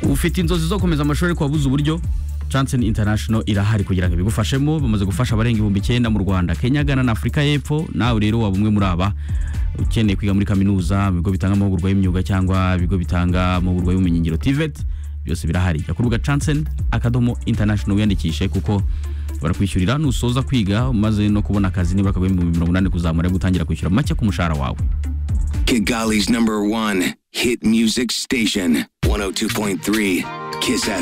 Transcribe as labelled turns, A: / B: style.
A: ufite inzozi zo komeza amashuri ariko wabuze uburyo Johnson International irahari kugira ngo ibigufashemo bamaze gufasha abarenga ibihumbi icyenda mu Rwanda Kenya Ghana na Afurika y'Epfo nawe rero waba umwe muri aba ukeneye kwiga muri kaminuza mu bigo bitanga amahugurwa y'imyuga cyangwa ibigo bitanga amahugurwa y'ubumenyingiro TVET byose birahari jya ku rubuga Johnson akadomo International wiyandikishe kuko barakwishyurira nusoza kwiga umaze no kubona akazi nibura akaguha ibihumbi mirongo inani kuzamura yo gutangira kwishyura make ku mushahara wawe
B: Kigali's number one hit music station, 102.3 Kiss FM.